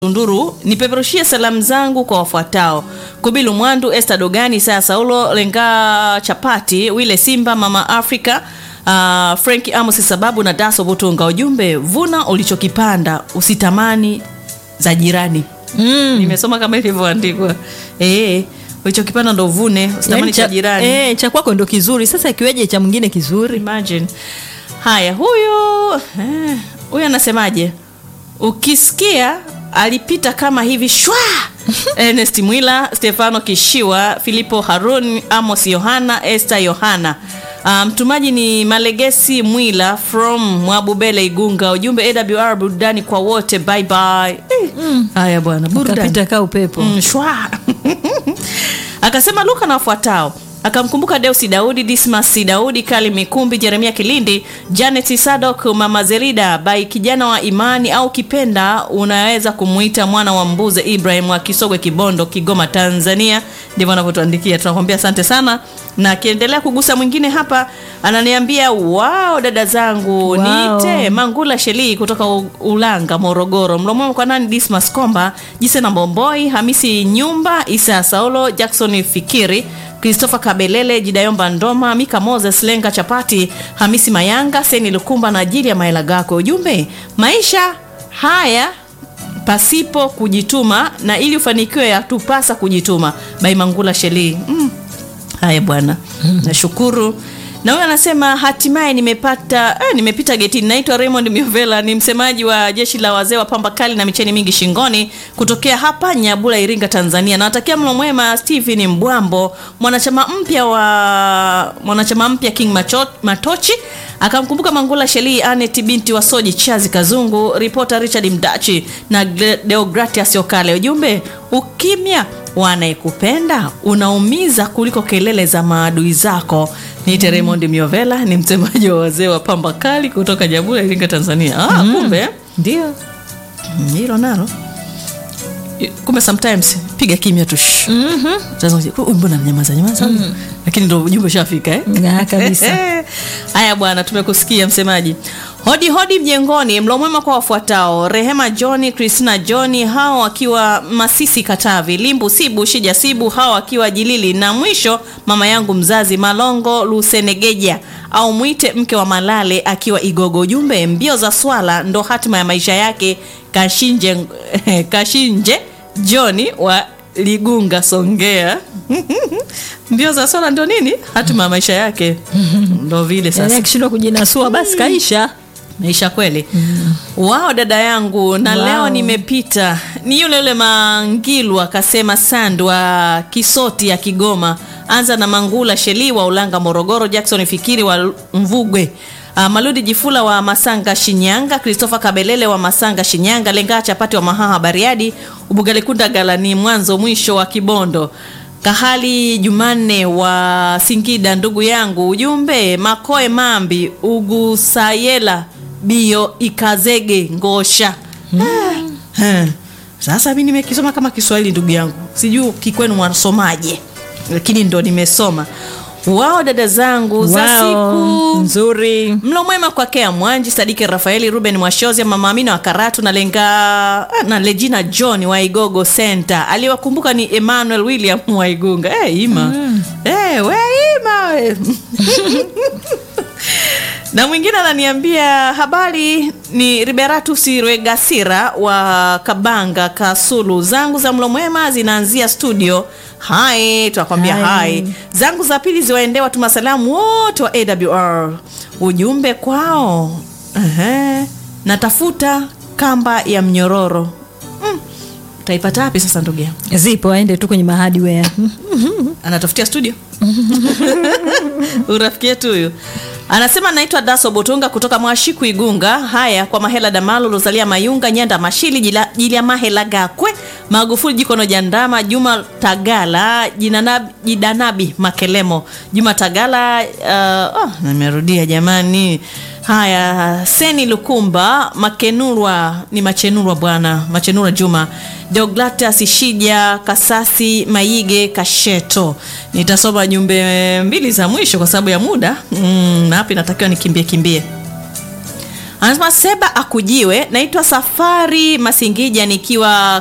Tunduru nipeperushie salamu zangu kwa wafuatao: Kubilu Mwandu, Esther Dogani, Saya Saulo, Lenga Chapati, Wile Simba, Mama Africa, uh, Frank Amos Sababu na Daso Butunga. Ujumbe, vuna ulichokipanda usitamani za jirani. Mm. Nimesoma kama ilivyoandikwa. Eh, ulichokipanda ndo uvune, usitamani Yaani cha jirani. eh, cha kwako ndo kizuri. Sasa ikiweje cha mwingine kizuri? Imagine. Haya, huyu eh, huyu anasemaje? Ukisikia alipita kama hivi shwa Ernest Mwila, Stefano Kishiwa, Filipo Harun, Amos Yohana, Esther Yohana. Ah, mtumaji ni Malegesi Mwila from Mwabubele Igunga. Ujumbe AWR burudani kwa wote. Bye bye. Eh, Haya bwana, burudani. Kapita kaa upepo. Mm, shwa akasema Luka na wafuatao akamkumbuka Deusi Daudi, Dismas Daudi, Kali Mikumbi, Jeremia Kilindi, Janet Sadok, Mama Zerida bai kijana wa imani au kipenda unaweza kumuita mwana wa mbuze Ibrahim wa Kisogwe, Kibondo, Kigoma, Tanzania. Ndivyo anavyotuandikia, tunakwambia asante sana. Na akiendelea kugusa mwingine hapa, ananiambia wao, dada zangu Wow. niite Mangula Sheli kutoka U- Ulanga, Morogoro. Mlomwema kwa nani? Dismas Komba, Jise na Mbomboi, Hamisi Nyumba, Isa Saulo, Jackson Fikiri, Christopher Kabelele, Jidayomba Ndoma, Mika Moses, Lenga Chapati, Hamisi Mayanga, Seni Lukumba na ajili ya Maela Gako. Ujumbe, maisha haya pasipo kujituma na ili ufanikiwe yatupasa kujituma. Bai Mangula Sheli. Mm. Haya bwana, nashukuru. Na huyo anasema hatimaye nimepata eh, nimepita getini. Naitwa Raymond Miovela, ni msemaji wa jeshi la wazee wa pamba kali na micheni mingi shingoni kutokea hapa Nyabula, Iringa, Tanzania. Nawatakia mlo mwema Stephen Mbwambo, mwanachama mpya wa mwanachama mpya King Macho, Matochi akamkumbuka Mangula Sheli, Anet binti wa Soji, Chazi Kazungu, ripota Richard Mdachi na Gle- Deogratias Okale. Ujumbe, ukimya wanayekupenda unaumiza kuliko kelele za maadui zako. Niite Raymond Miovela, ni msemaji wa wazee wa pamba kali kutoka Nyabula, Iringa, Tanzania. Ah, kumbe Ndio. Mm, hilo nalo kumbe sometimes piga kimya tu shh. Sasa unaje, "Huyu mbona nyamaza nyamaza lakini ndo ujumbe ushafika eh? Na kabisa. haya bwana tumekusikia msemaji hodi hodi mjengoni mlo mwema kwa wafuatao rehema johni christina johni hao wakiwa masisi katavi limbu sibu shija sibu hao wakiwa jilili na mwisho mama yangu mzazi malongo lusenegeja au mwite mke wa malale akiwa igogo ujumbe mbio za swala ndo hatima ya maisha yake kashinje kashinje johni wa ligunga songea mbio za swala ndo nini hatima ya maisha yake ndo vile Yaani sasa akishindwa kujinasua basi kaisha. maisha kweli wao dada yangu na Wow. leo nimepita ni yule yule mangilu akasema sandu wa kisoti ya kigoma anza na mangula sheli wa ulanga morogoro jackson fikiri wa mvugwe Uh, maludi jifula wa masanga shinyanga christopher kabelele wa masanga shinyanga lengaa chapati wa mahaha bariadi ubugalikunda galani mwanzo mwisho wa kibondo Kahali Jumanne wa Singida, ndugu yangu, ujumbe Makoe Mambi Ugusayela Bio Ikazege Ngosha. Ah, eh. Sasa mi nimekisoma kama Kiswahili ndugu yangu, sijui kikwenu mwasomaje, lakini ndo nimesoma. Wao dada zangu za Wow, siku nzuri. mlo mwema kwa Kea Mwanji, Sadiki Rafaeli, Ruben Mwashozi, Mama Amina wa Karatu na Lenga ah, na Legina John wa Igogo Center. Aliwakumbuka ni Emmanuel William wa Igunga. Eh, Ima. Eh, we Ima we. na mwingine ananiambia habari ni Liberatus Rwegasira wa Kabanga Kasulu. Zangu za mlo mwema zinaanzia studio. Hai, tunakwambia Hai. hai. Zangu za pili ziwaendee watu masalamu wote wa AWR. Ujumbe kwao. Ehe. Natafuta kamba ya mnyororo. Mm. Utaipata wapi sasa ndugu yangu? Zipo aende tu kwenye mahadiwea. anatafutia studio urafiki yetu huyu anasema naitwa daso botunga kutoka mwashiku igunga haya kwa mahela damalo rosalia mayunga nyanda mashili jila, jilia mahela gakwe magufuli jikono jandama juma tagala jinanabi, jidanabi makelemo juma tagala uh, oh, nimerudia jamani haya seni lukumba makenurwa ni machenurwa bwana machenurwa juma deoglatias shija kasasi maige kasheto nitasoma jumbe mbili za mwisho kwa sababu ya muda mm, na hapa inatakiwa nikimbie kimbie anasema seba akujiwe naitwa safari masingija nikiwa